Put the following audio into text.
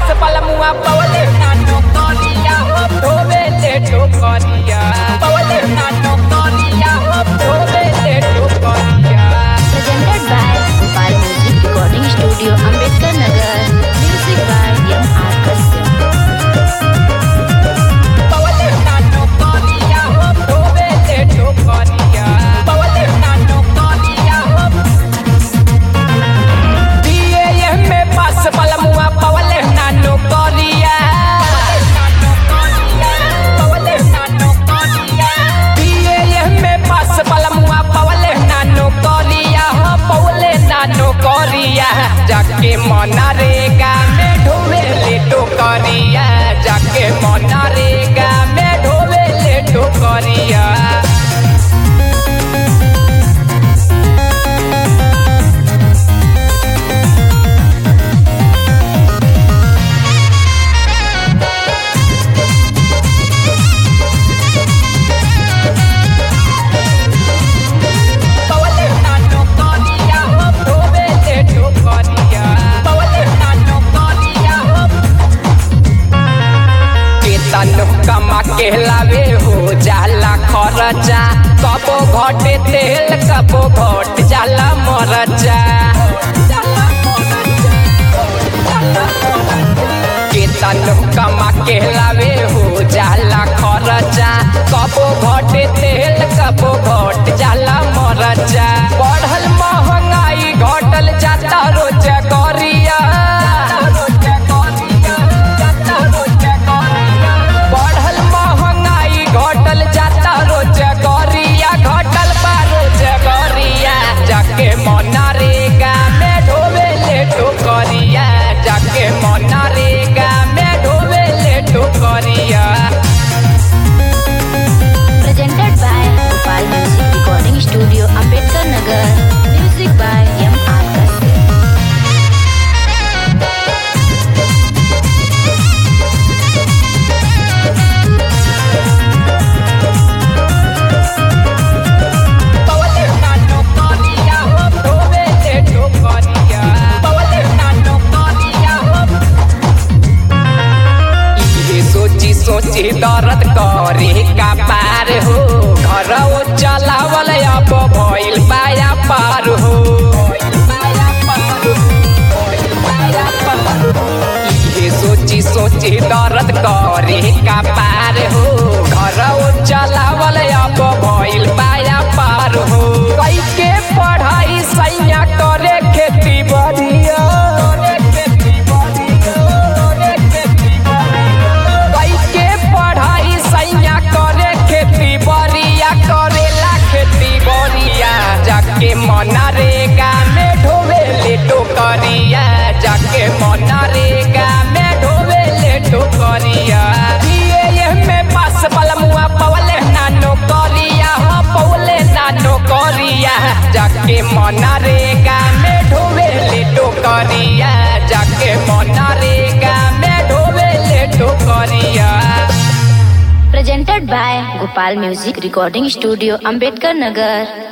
पास पलमुआ पवले नानो करिया हो धोवे ले ठोकरिया पवले नानो करिया हो धोवे ले ठोकरिया presented by Gopal Music Recording Studio, Ambedkar Nagar. Music by M. R. Kashyap. पवले नानो करिया हो धोवे ले ठोकरिया पवले नानो करिया हो दिए में पास पलमुआ पवले नानो करिया पवले नानो करिया दिए में पास पलमुआ पवले नानो करिया हो पवले नानो करिया जाके मनरेगा में ढोवे ले टोकरिया जाके मनरेगा में ढोवे ले टोकरिया पवले नानो करिया हो धोवे ले ठोकरिया पवले नानो करिया हो केतन कमा के लावे हो जाला खरचा कबो घटे तेल कबो घट जाला मरचा केतन कमा के लावे हो जाला खरचा कबो घटे तेल कबो घट जाला मरचा बढ़ल महंगाई घटल जाता रोज करिया बढ़ल महंगाई घटल जाता रोज गरिया घटल बा रोज गरिया जाके मनरेगा में ढोवे ले ठोकरिया जाके मनरेगा में ढोवे ले ठोकरिया Presented by Gopal Music Recording Studio, Ambedkar Nagar. Music by M. R. Kashyap. पवले नानो करिया हो धोवे ले ठोकरिया पवले नानो करिया हो इहे सोची सोची दर्द करे का पार हो घर ओ चलावल अब भइल पाया पार हो इहे सोची सोची दर्द करे का पार हो घर ओ चलावल अब भइल पाया पार हो कई के पढ़ाई सैया करे खेती बढ़िया कई के पढ़ाई सैया करे खेती बढ़िया करेला खेती बढ़िया जाके मनरेगा में ढोवे ले टोकरिया जाके मनरेगा में ढोवे ले टोकरिया दिए में पास पलमुआ पवले नानो करिया हो पवले नानो करिया जाके मनरेगा में ढोवे ले टोकरिया जाके मनरेगा में ढोवे ले टोकरिया Presented by Gopal Music Recording Studio, Ambedkar Nagar.